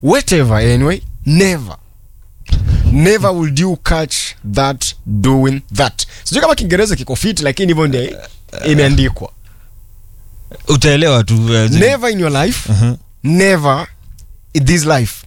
whatever anyway never never will you catch that doing that sijui kama kiingereza kiko fiti lakini hivyo ndio imeandikwa utaelewa tu uh, zile- never in your life Mhm. never in this life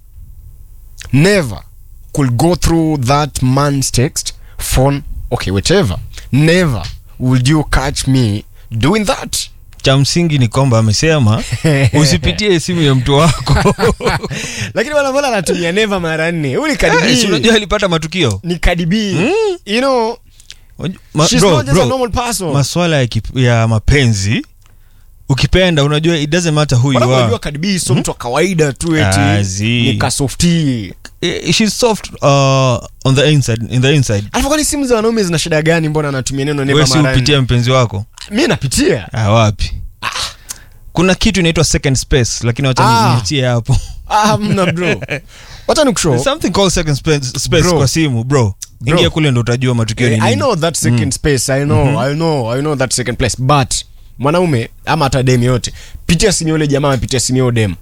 never could go through that man's text phone okay whatever never will you catch me doing that cha msingi ni kwamba amesema usipitie simu ya mtu wako lakini wanavola anatumia never mara nne huyu ni Eh, si kadibii unajua alipata matukio ni kadibii you know Ma, she's bro, not just a bro, normal person maswala ya, kip, ya mapenzi ukipenda unajua it doesn't matter who you Wanavyo are unajua kadibii so mtu wa kawaida tu Ah, eti zi. ni kasofti Eh, she's soft uh, on the inside in the inside alafu kwani simu za wanaume zina shida gani mbona anatumia neno wewe never si mara nne? upitie mpenzi wako mi napitia ah, wapi kuna kitu inaitwa second space lakini wacha Ah. ni- niachie hapo ah, mna bro wacha nikushow There's something called second space, space Bro. kwa simu bro Bro. ingia kule ndo utajua matukio ni Eh, nini I know that second space I know I know I know that second place but mwanaume ama hata dem yote pitia simu yule jamaa amepitia simu yule dem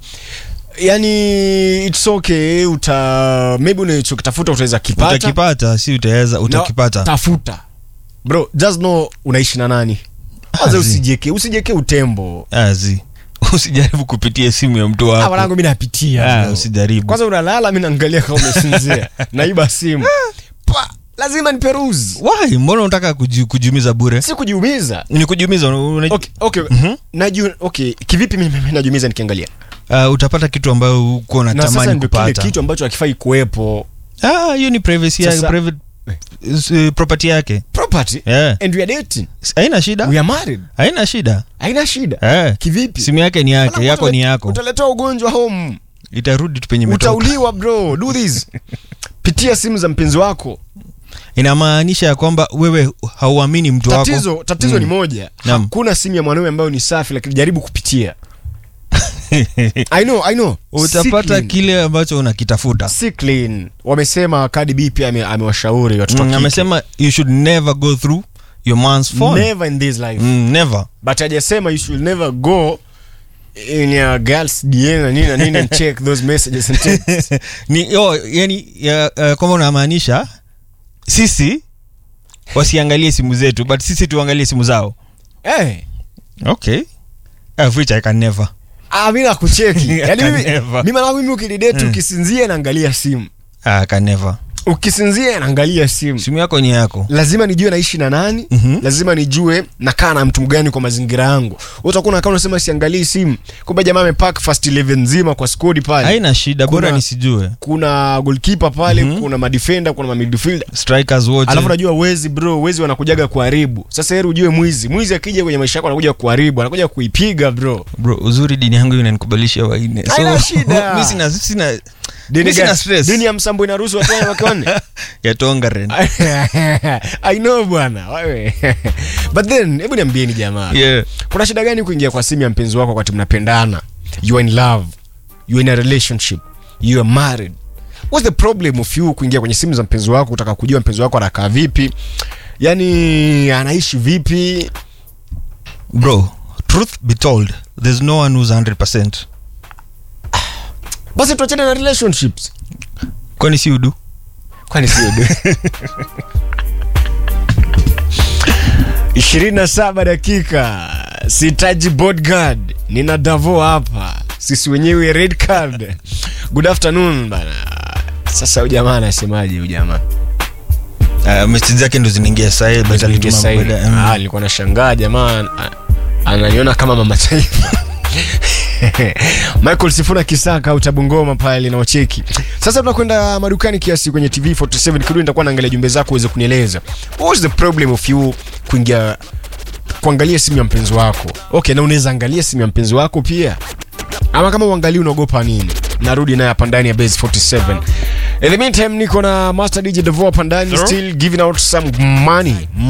yani it's okay uta maybe unachokitafuta utaweza kipata utakipata si utaweza Na utakipata tafuta bro just know unaishi na nani kwanza Azi. usijeke usijeke utembo azi usijaribu kupitia simu ya mtu ah wako wanangu mimi napitia Ah, bro. usijaribu kwanza unalala mimi naangalia kama umesinzia naiba simu pa lazima niperuzi why mbona unataka kuji, kujiumiza bure si kujiumiza ni kujiumiza una, okay, okay. Mhm. Naju, okay kivipi mimi mimi najumiza nikiangalia uh, utapata kitu ambayo uko na sasa unatamani ndio kile kupata kitu ambacho hakifai kuwepo Ah, hiyo ni privacy yake Sasa- private uh, property yake property yeah. and we are dating haina shida we are married haina shida haina shida eh. kivipi simu yake ni yake Wanangu, yako utale- ni yako utaletea ugonjwa home itarudi tu penye imetoka utauliwa bro do this pitia simu za mpenzi wako inamaanisha ya kwamba wewe hauamini mtu wako tatizo tatizo ni moja Naam. hakuna simu ya mwanaume ambayo ni safi lakini jaribu kupitia i know i know utapata Si clean. kile ambacho unakitafuta si clean wamesema Cardi B pia ame- amewashauri watoto wa Mm, kike. amesema you should never go through your man's phone never in this life mm, never but hajasema you should never go in your girls DM na nini na nini and check those messages and texts. ni yo, yani ya, uh, kwamba unamaanisha sisi wasiangalie simu zetu but sisi tuangalie simu zao hey, okay of which i can never ah mimi nakucheki yani mimi Never. mimi na mimi ukididate ukisinzia naangalia simu I can never ukisinzia naangalia simu simu yako ni yako lazima nijue naishi na nani Mhm. lazima nijue nakaa na mtu mgani kwa mazingira yangu utakuwa nakaa unasema siangalii simu kumbe jamaa amepack first 11 nzima kwa skodi pale haina shida bora Kuna- nisijue kuna goalkeeper pale kuna madefender kuna mamidfielder strikers wote alafu najua wezi bro wezi wanakujaga kuharibu sasa heri ujue mwizi mwizi akija kwenye maisha yako anakuja kuharibu anakuja kuipiga bro bro uzuri dini yangu inanikubalisha waine Haina shida. mi sina sina dini, mi sina gani? stress dini ya msambo inaruhusu watu wanne wake wanne ya tongaren i know bwana wewe but then hebu niambieni jamaa yeah kuna shida gani kuingia kwa simu ya mpenzi wako wakati mnapendana you are in love you are in a relationship you are married what's the problem of you kuingia kwenye simu za mpenzi wako kutaka kujua mpenzi wako anakaa vipi yani anaishi vipi bro truth be told there's no one who's 100% basi tuachane na relationships kwani si udu kwani sio du ishirini na saba dakika sitaji bodyguard nina davo hapa sisi wenyewe red card good afternoon bana sasa huyu jamaa anasemaje huyu jamaa uh, meseji zake ndo zinaingia sahi but alituma Sahi. baada- mm. Ah, nilikuwa nashangaa jamaa a- ananiona kama mama taifa michael sifuna kisaka utabungoma pale na wacheki sasa tunakwenda madukani kiasi kwenye tv 47 kirudi nitakuwa naangalia jumbe zako uweze kunieleza what's the problem of you kuingia kuangalia simu ya mpenzi wako okay na unaweza angalia simu ya mpenzi wako pia ama kama uangalii unaogopa nini narudi naye hapa ndani ya base 47 in the meantime niko na master dj devo hapa ndani Sir? still giving out some money